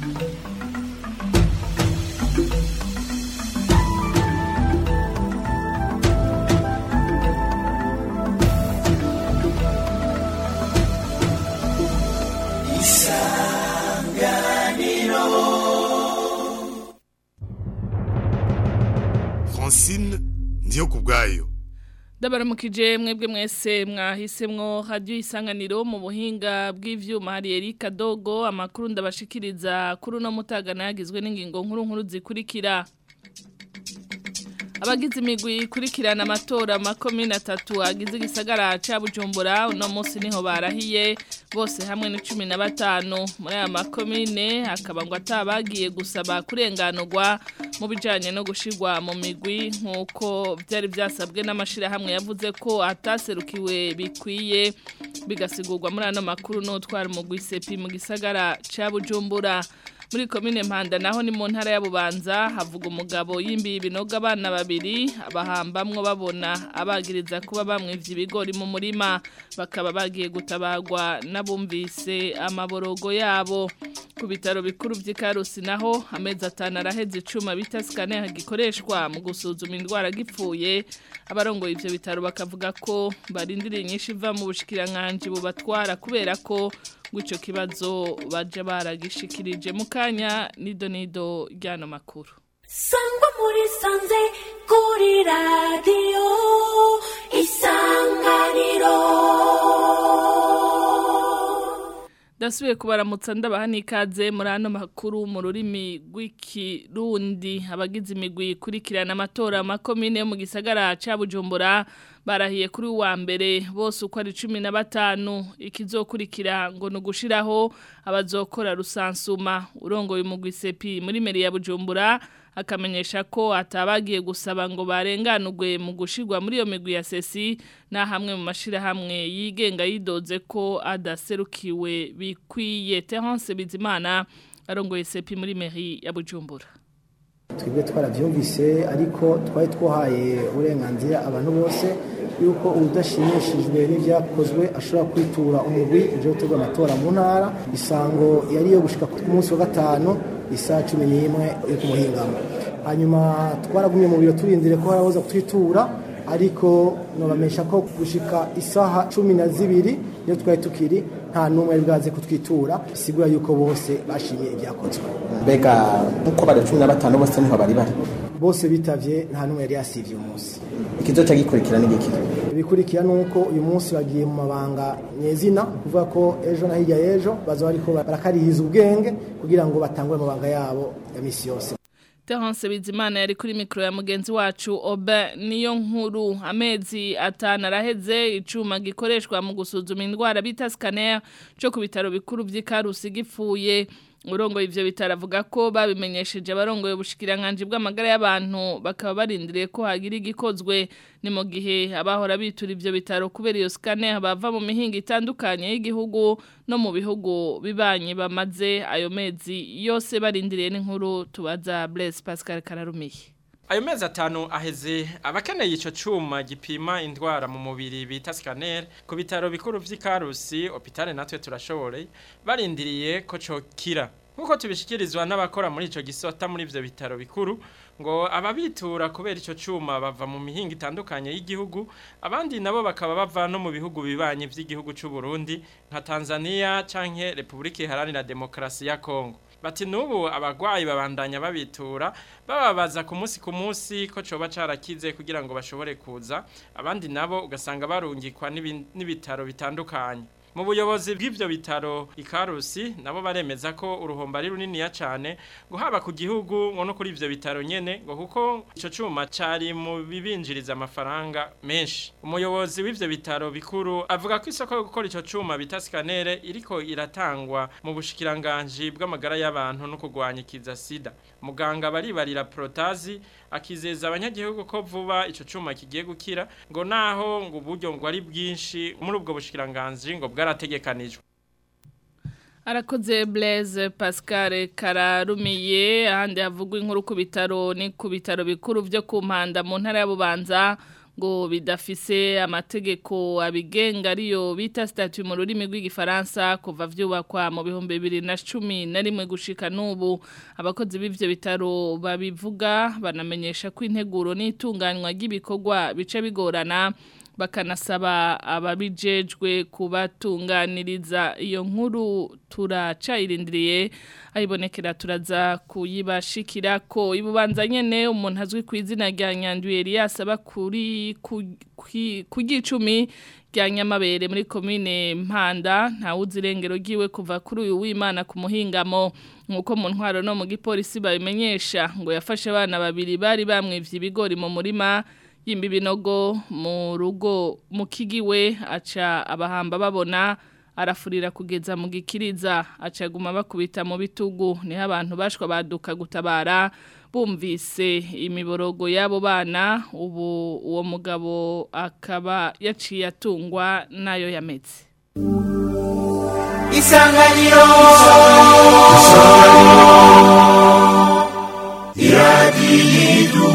francine ndiyo ku bwayo ndabaramukije mwebwe mwese mwahisemwo radio isanganiro mu buhinga bw'ivyuma hari Erika Dogo amakuru ndabashikiriza kuri no mutagana yagizwe n'ingingo nkuru nkuru zikurikira abagize imigwi ikurikirana amatora makomine atatu agize igisagara ca Bujumbura uno munsi niho barahiye bose hamwe ni cumi na batanu muri aya makomine hakaba ngo atabagiye gusaba kurenganurwa mu bijanye no gushirwa mu migwi nk'uko byari byasabwe n'amashirahamwe yavuze ko ataserukiwe bikwiye bigasigurwa muri ano makuru n'utwara umugwi sepi mu gisagara ca Bujumbura muri komine mpanda naho ni mu ntara ya bubanza havuga umugabo yimbiye ibinogo abana babiri abahambamwo babona abagiriza kuba bamwivye ibigori mu murima bakaba bagiye gutabagwa n'abumvise amaborogo yabo ku bitaro bikuru vy'ikarusi naho amezi atanu araheze icuma bita scanner gikoreshwa mu gusuzuma indwara gipfuye abarongoye ivyo bitaro bakavuga ko barindiriye inyinshi iva mu bushikiranganji bubatwara kubera ko gwico kibazo baje baragishikirije mu kanya nido nido ryano makuru sangwa muri sanze kuri radiyo isanganiro Dasubiye kubaramutsa ndabaha n'ikaze muri ano makuru mu rurimi rw'ikirundi abagize imigwi ikurikirana amatora makomine yo mu gisagara ca Bujumbura barahiye kuri wa mbere bose uko ari cumi na batanu ikizokurikira ngo ni ugushiraho abazokora rusansuma urongoye umugwi sepi muri meri ya Bujumbura akamenyesha ko atabagiye gusaba ngo barenganurwe mu gushirwa muri iyo migwi ya sesi na hamwe mu mashirahamwe yigenga yidoze ko adaserukiwe bikwiye Terence Bizimana arongoye sepi muri meri ya Bujumbura twebwe twarabyumvise ariko twari twahaye uburenganzira abantu bose yuko udashimishijwe n'ibyakozwe ashobora kwitura umugwi uje gutegura amatora mu ntara isango yari yo gushika ku munsi wa gatanu isaha cumi n'imwe yo ku muhingamo hanyuma twaragumye mu biro turindire ko haraboza kutwitura ariko nobamesha ko gushika isaha cumi na zibiri niyo twari tukiri nta n'umwe yari bwaze kutwitura bisigura yuko bose bashimye ibyakozwe mbega nk'uko bari cumi na batanu bose niho bari bari bose bitavye nta n'umwe yari yasivye umunsi ikizoca gikurikira n'igiki ibikurikira nuko uyu munsi bagiye mu mabanga nyezina kuvuga ko ejo na hirya y'ejo baza bariko barakarihiza ubwenge kugira ngo batangure amabanga yabo ya misi yose Terence Bizimana yari kuri mikro ya mugenzi wacu Oba niyo nkuru amezi atanu araheze icuma gikoreshwa mu gusuzuma indwara bita scanner cyo ku bitaro bikuru by'Ikarusi gipfuye urongo ivyo bitaro avuga ko babimenyesheje abarongoye ubushikiranganje bw'amagara y'abantu bakaba barindiriye ko hagira igikozwe ni mu gihe abahora bitura ivyo bitaro kubera iyo scanner bava mu mihinga itandukanye y'igihugu no mu bihugu bibanye bamaze ayo mezi yose barindiriye n'inkuru tubaza Blaise Pascal Kararumiye Ayo mezi atanu aheze abakeneye ico cuma gipima indwara mu mubiri bita scanner ku bitaro bikuru vy'Ikarusi hopitale natwe turashobore barindiriye ko cokira nkuko tubishikirizwa n'abakora muri ico gisota muri ivyo bitaro bikuru ngo ababitura kubera ico cuma bava mu mihinga itandukanye y'igihugu abandi nabo bakaba bava no mu bihugu bibanye vy'igihugu c'u Burundi nka Tanzania canke Republika Iharanira Demokarasi ya Kongo bati nubu abagwayi babandanya babitura bababaza ku munsi ku munsi ko coba carakize kugira ngo bashobore kuza abandi nabo ugasanga barungikwa n'ibitaro bitandukanye mu buyobozi bw'ivyo bitaro ikarusi nabo baremeza ko uruhombo ari runiniya cane ngo haba ku gihugu ngo no kuri ivyo bitaro nyene ngo kuko ico cuma cari mu bibinjiriza amafaranga menshi umuyobozi w'ivyo bitaro bikuru avuga ko isoko yo gukora ico cuma bita scanner iriko iratangwa mu bushikiranganji bw'amagara y'abantu no kurwanya ikiza sida muganga baribarira protazi akizeza abanyagihugu ko vuba ico cuma kigiye gukira ngo naho ngo uburyo ngo ari bwinshi muri ubwo bushikiranganji ngo bwarategekanijwe Arakoze Blaise Pascal Kararumiye ahandi havugwa inkuru ku bitaro ni ku bitaro bikuru byo ku mpanda mu ntara ya Bubanza ngo bidafise amategeko abigenga ariyo bita statut mu rurimi rw'igifaransa kuva vyubakwa mu bihumbi bibiri na cumi na rimwe gushika n'ubu abakozi b'ivyo bitaro babivuga banamenyesha ko integuro n'itunganywa ry'ibikorwa bice bigorana bakanasaba ababijejwe kubatunganiriza iyo nkuru turacayirindiriye ayibonekera turaza kuyibashikira ko ibubanza nyene umuntu azwi ku izina rya Nyanduye Elias aba kuri ku gicumi rya Nyamabere muri commune Mpanda nta uzirengero giwe kuva kuri uyu w'Imana ku muhingamo nkuko mu ntwaro no mu gipolisi babimenyesha ngo yafashe abana babiri bari bamwivye ibigori mu murima yimba ibinogo mu rugo mu kigiwe aca abahamba babona arafurira kugeza mu gikiriza acaguma bakubita mu bitugu niho abantu bashwa baduka gutabara bumvise imiborogo y'abo bana ubu uwo mugabo akaba yaciye atungwa nayo yametse isanganiro iradiyo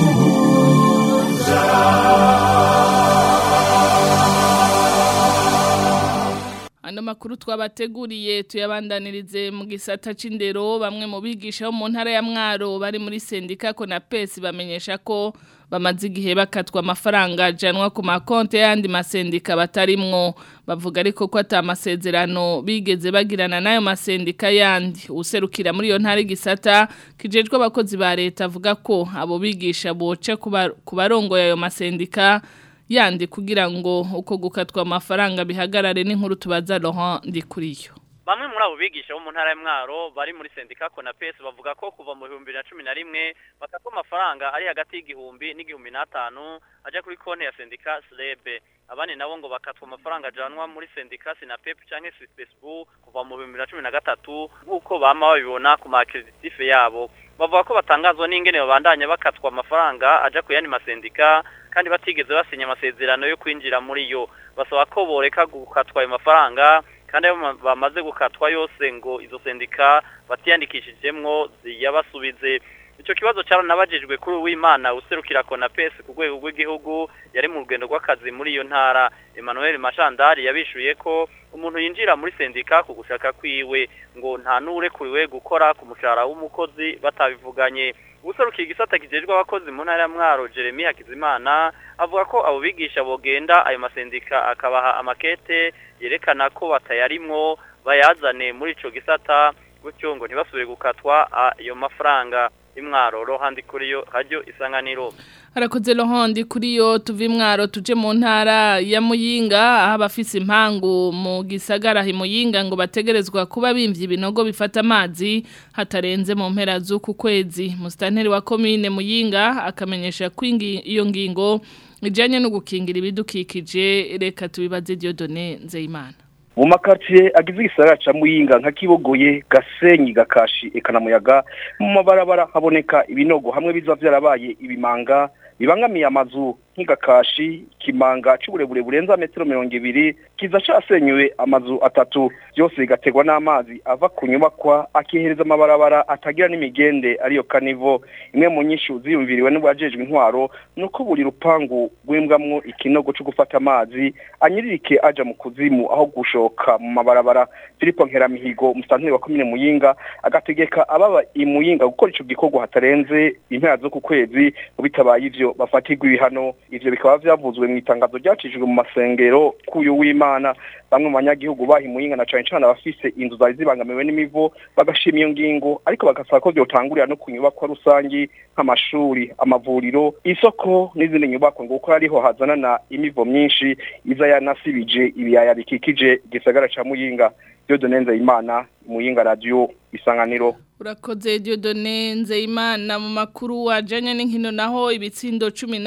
Ano makuru twabateguriye tuyabandanirize mu gisata c'indero bamwe mu bigisha bo mu ntara ya Mwaro bari muri sendika ko na PES bamenyesha ko bamaze igihe bakatwa amafaranga janwa ku makonte yandi masendika batarimwo bavuga ariko ko atamasezerano bigeze bagirana nayo masendika yandi userukira muri iyo ntara igisata kijejwe abakozi ba leta avuga ko abo bigisha boca kubarongoye ayo masendika yandi kugira ngo uko gukatwa amafaranga bihagarare n'inkuru tubaza Laurent Ndikuriyo Bamwe muri abo bigisha bo mu ntara y'Mwaro bari muri sendika Konapes bavuga ko kuva mu 2011 bakatwa amafaranga ari hagati y'igihumbi n'igihumbi n'atanu aja kuri konti ya sendika Slebe abandi nabo ngo bakatwa amafaranga ajanwa muri sendika Sinapep canke Sispesu kuva mu 2013 nk'uko bama babibona ku makreditif yabo bavuga ko batangazwa n'ingene babandanya bakatwa amafaranga aja ku yandi masendika kandi batigeze basinya amasezerano yo kwinjira muri yo basaba ko boreka gukatwa ayo mafaranga kandi ayo bamaze gukatwa yose ngo izo sendika batiyandikishijemwo ziyabasubize icyo kibazo cyaranabajijwe kuri uwimana userukira konapes ku rwego rw'igihugu yari mu rugendo rw'akazi muri iyo ntara Emmanuel Mashandari yabishuye ko umuntu yinjira muri sendika ku gushaka kwiwe ngo nta n'urekuriwe gukora ku mushahara w'umukozi batabivuganye userukiye igisata kijejwe abakozi mu ntara ya Mwaro Jeremy Hakizimana avuga ko abo bigisha bogenda ayo masendika akabaha amakete yerekana ko batayarimwo bayazane muri ico gisata gutyo ngo ntibasubire gukatwa ayo mafaranga imwaro rohandi kuri yo hajyo isanganiro harakoze rohandi kuri yo tuva imwaro tuje mu ntara ya muyinga aho abafise impangu mu gisagara muyinga ngo bategerezwa kuba bimvye ibinogo bifata amazi hatarenze mu mpera z'uku kwezi musitanteri wa komine muyinga akamenyesha ko iyo ngingo ijanye no gukingira ibidukikije reka tubibaze Dieudonne Nzeyimana mu makartier agize igisagara ca muyinga nka kibogoye gasenyi gakashi ekanamuyaga mu mabarabara haboneka ibinogo hamwe biza vyarabaye ibimanga bibangamiye amazu nk'igakashi kimanga c'uburebure burenza metero mirongo ibiri kiza casenyuwe amazu atatu byose bigategwa n'amazi ava ku nyubakwa akihereza amabarabara atagira n'imigende ariyo kanivo imwe mu nyishu ziyumviriwe n'ubajejwe intwaro nuko buri rupangu rw'imbwamwo ikinogo co gufata amazi anyiririke aja mu kuzimu aho gushoka mu mabarabara Filipo Nkeramihigo musanteri wa komine Muyinga agategeka ababa imuyinga gukora ico gikorwa hatarenze impera zo ku kwezi mu bitabaye ivyo bafatirwa ibihano ivyo bikaba vyavuzwe mu itangazo ryacishijwe mu masengero kuyu w'Imana bamwe mu banyagihugu bahimuyinga na cane cane abafise inzu zari zibangamiwe n'imivo bagashima iyo ngingo ariko bagasaba ko vyotangurira no ku nyubakwa rusangi nk'amashuri amavuriro isoko n'izindi nyubakwa ngo kuko ariho hazanana imivo myinshi iza yanasibije ibiyaya bikikije igisagara ca muyinga Dieudonne Nzeyimana muyinga radio isanganiro Urakoze Dieudonne Nzeyimana mu makuru wajanye n'inkino naho ibitsindo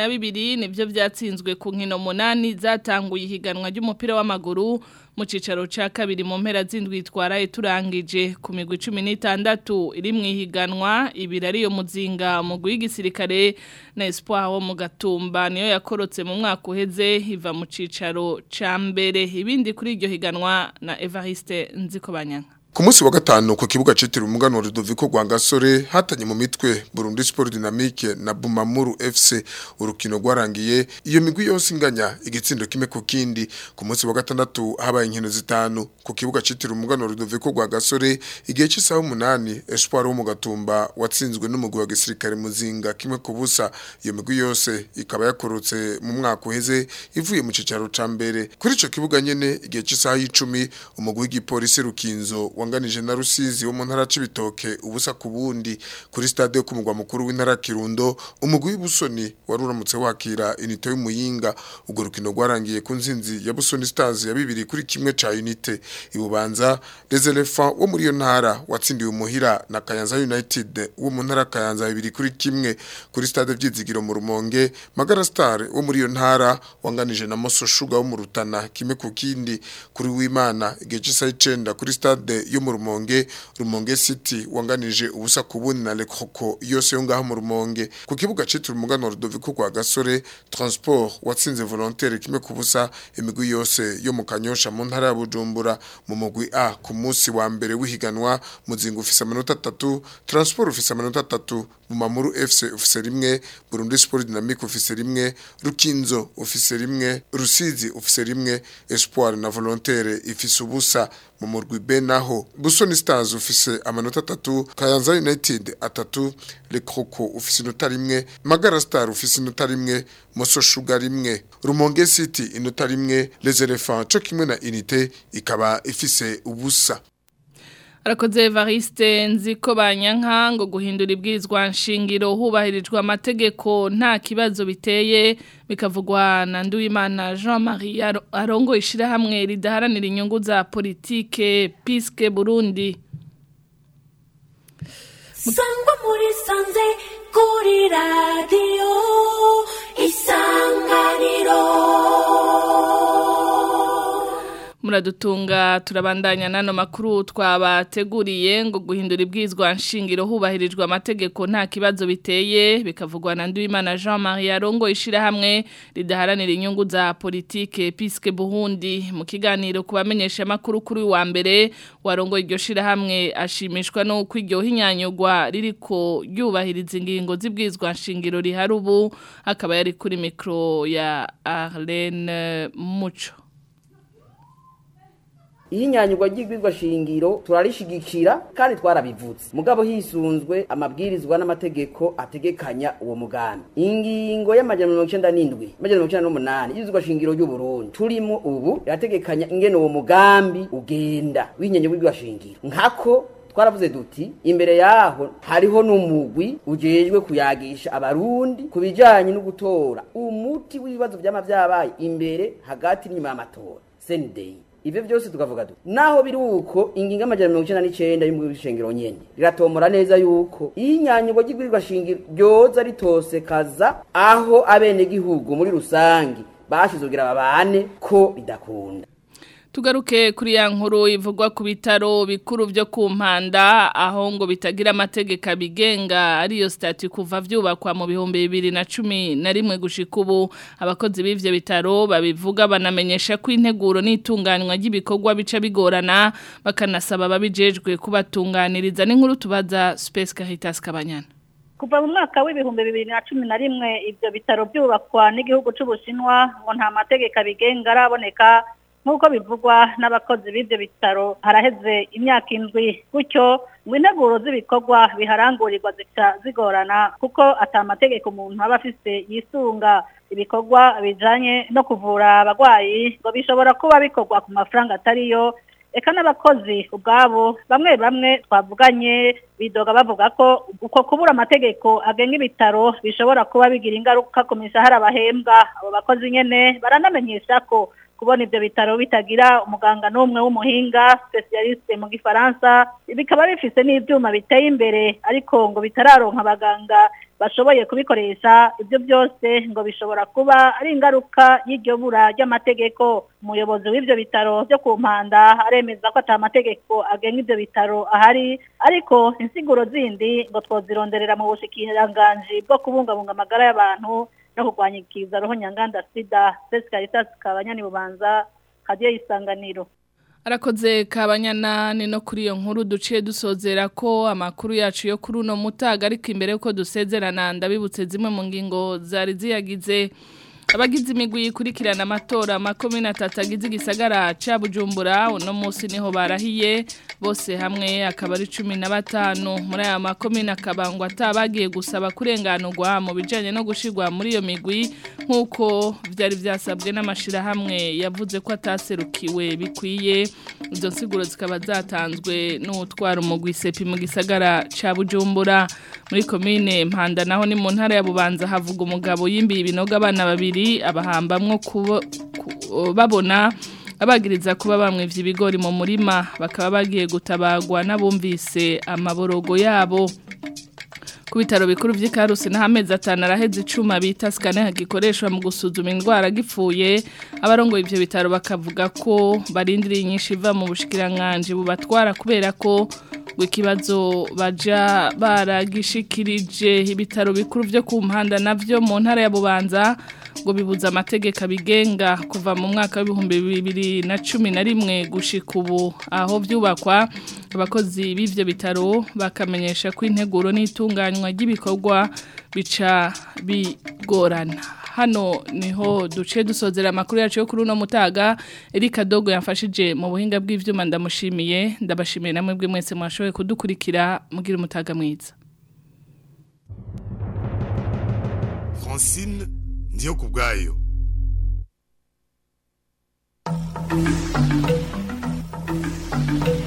12 nivyo vyatsinzwe ku nkino munani zatanguye ihiganwa ry'umupira w'amaguru mu cicaro ca kabiri mu mpera zindwi twaraye turangije ku migwi 16 iri mu ihiganwa ibiri ariyo muzinga mu w'igisirikare na Espoir wo mu gatumba niyo yakorotse mu mwaka uheze iva mu cicaro ca mbere ibindi kuri iryo higanwa na Evariste Nzikobanyanga Ku munsi wa gatanu ku kibuga citiriwe umugano wa Rudoviko rwa Gasore hatanye mu mitwe Burundi Sport Dynamique na Bumamuru FC urukino rwarangiye iyo migwi yose inganya igitsindo kimwe ku kindi ku munsi wa gatandatu habaye inkino zitanu ku kibuga citiriwe umugano wa Rudoviko rwa Gasore igihe cy'isaha umunani Espoir wo mu gatumba watsinzwe n'umugwi wa gisirikare muzinga kimwe ku busa iyo migwi yose ikaba yakorotse mu mwaka uheze ivuye mu cicaro ca mbere kuri ico kibuga nyene igihe cy'isaha y'icumi umugwi w'igipolisi Rukinzo wanganije na Rusizi wo mu ntara c'ibitoke ubusa ku bundi kuri stade yo kumugwa mukuru w'intara Kirundo umugwi w'Ibusoni waruramutse wakira unité y'umuyinga ubwo rukino rwarangiye ku nzinzi ya Busoni Stars ya bibiri kuri kimwe ca unité ibubanza Les Elephants wo muri iyo ntara watsindiwe umuhira na Kayanza United wo mu ntara Kayanza bibiri kuri kimwe kuri stade vyizigiro mu Rumonge Magara Star wo muri iyo ntara wanganije na Moso Sugar wo mu Rutana kimwe ku kindi kuri w'Imana igihe cy'isaha 9 kuri stade yo mu Rumonge Rumonge City wanganije ubusa ku bundi na Le Croco yose yo ngaho mu Rumonge ku kibuga citiriwe umugano Rudoviko kwa Gasore Transport watsinze volontaire kimwe ku busa imigwi yose yo mu Kanyosha mu ntara ya Bujumbura mu mugwi A ku munsi wa mbere w'ihiganwa muzinga ufise amanota 3 Transport ufise amanota 3 Bumamuru FC ufise rimwe Burundi Sport Dynamique ufise rimwe Rukinzo ufise rimwe Rusizi ufise rimwe Espoir na Volontaire ifise ubusa mu murwi B naho Busoni Stars ufise amanota 3 Kayanza United atatu Le Croco ufise inota rimwe Magara Star ufise inota rimwe Moso Sugar rimwe Rumonge City inota rimwe Les Elephants cyo kimwe na Unité ikaba ifise ubusa Arakoze Evariste nziko banyanka ngo guhindura ibwirizwa nshingiro hubahirijwe amategeko nta kibazo biteye bikavugwa na Nduwimana Jean-Marie arongo ishirahamwe ridaharanira inyungu za politike Piske Burundi Sangwa muri sanze kuri radio isanganiro muradutunga turabandanya nano makuru twabateguriye ngo guhindura ibwizwa nshingiro hubahirijwe amategeko nta kibazo biteye bikavugwa na Nduwimana Jean-Marie Arongo ishirahamwe ridaharanira inyungu za politike Piske Burundi mu kiganiro kubamenyesha makuru kuri wa mbere warongo iryo shirahamwe ashimishwa no kwiryo hinyanyugwa ririko yubahiriza ingingo z'ibwizwa nshingiro riharubu akaba yari kuri micro ya Arlene Mucho iyi nyanyugwa ry'igwizwa shingiro turarishigikira kandi twarabivutse mugabo hisunzwe amabwirizwa n'amategeko ategekanya uwo mugambi ingingo y'amajana mirongo icenda n'indwi amajana mirongo icenda n'umunani y'igwizwa shingiro ry'uburundi turimo ubu irategekanya ingene uwo mugambi ugenda w'inyanyugwa y'igwizwa shingiro nkako twaravuze duti imbere yaho hariho n'umugwi ujejwe kuyagisha abarundi ku bijanye no gutora umuti w'ibibazo vyama vyabaye imbere hagati n'inyuma y'amatora sendeyi ivyo byose tukavuga duti naho biri uko ingingo amajana mirongo icenda n'icenda y'umushengero nyene riratomora neza yuko iyo inyanyugo ry'igwirirwa shingiro ryoza ritosekaza aho abenegihugu muri rusangi bashize kugira babane ko bidakunda Tugaruke kuri ya nkuru ivugwa ku bitaro bikuru byo ku mpanda aho ngo bitagira amategeko abigenga ariyo stati kuva vyubakwa mu bihumbi bibiri na cumi na rimwe gushika ubu abakozi b'ivyo bitaro babivuga banamenyesha ko integuro n'itunganywa ry'ibikorwa bica bigorana bakanasaba babijejwe kubatunganiriza n'inkuru tubaza Space Caritas Kabanyana kuva mu mwaka w'ibihumbi bibiri na cumi na rimwe ivyo bitaro byubakwa n'igihugu c'ubushinwa ngo nta mategeko abigenga araboneka nk'uko bivugwa n'abakozi b'ibyo bitaro haraheze imyaka indwi gutyo ngo integuro z'ibikorwa biharangurirwa zica zigorana kuko atamategeko umuntu aba afise yisunga ibikorwa bijanye no kuvura abarwayi ngo bishobora kuba bikorwa ku mafaranga atariyo eka n'abakozi ubwabo bamwe bamwe twavuganye bidoga bavuga ko uko kubura amategeko agenga ibitaro bishobora kuba bigira ingaruka ku mishahara bahembwa abo bakozi nyene baranamenyesha ko kubona ibyo bitaro bitagira umuganga n'umwe w'umuhinga specialiste mu gifaransa bikaba bifise n'ivyuma biteye imbere ariko ngo bitararonka abaganga bashoboye kubikoresha ibyo byose ngo bishobora kuba ari ingaruka y'iryo bura ry'amategeko umuyobozi w'ibyo bitaro byo ku mpanda aremeza ko ata mategeko agenga ibyo bitaro ahari ariko insiguro zindi ngo twozironderera mu bushikiranganji bwo kubungabunga amagara y'abantu no kurwanya ikiza roho nyanganda sida Caritas kabanyani bubanza kadiye isanganiro Arakoze kabanyana ni no kuri iyo nkuru duciye dusozera ko amakuru yacu yo kuri uno mutaga ariko imbere yuko dusezerana ndabibutse zimwe mu ngingo zari ziyagize abagize imigwi ikurikirana amatora makumyabiri n'atatu agize igisagara cya bujumbura uno munsi niho barahiye bose hamwe akaba ari cumi na batanu muri aya makumyabiri akabangwa atabagiye gusaba kurenganurwa mu bijyanye no gushyirwa muri iyo migwi nk'uko byari byasabwe n'amashyirahamwe yavuze ko ataserukiwe bikwiye izo nsiguro zikaba zatanzwe n'utwara umugwi sepi mu gisagara cya bujumbura muri komine mpanda naho ni mu ntara ya bubanza havuga umugabo yimbiye ibinogo abana babiri abahambamwo babona abagiriza kuba bamwivye ibigori mu murima bakaba bagiye gutabagwa n'abumvise amaborogo yabo ku bitaro bikuru vy'ikarusi na hamezi atanu araheze icuma bita scanner gikoreshwa mu gusuzuma indwara gipfuye abarongoye ivyo bitaro bakavuga ko barindiriye inyinshi iva mu bushikiranganje bubatwara kubera ko ikibazo baja baragishikirije ibitaro bikuru vyo ku mpanda navyo mu ntara ya Bubanza ngo bibuza amategeko abigenga kuva mu mwaka w'ibihumbi bibiri na cumi na rimwe gushika ubu aho byubakwa abakozi b'ivyo bitaro bakamenyesha ko integuro n'itunganywa ry'ibikorwa bica bigorana hano niho duce dusozera amakuru yacu yo kuri uno mutaga Erika Dogo yamfashije mu buhinga bw'ivyuma ndamushimiye ndabashimiye namwe bwe mwese mwashoboye kudukurikira mugira umutaga mwiza Francine ndiyo kubwayo Thank you.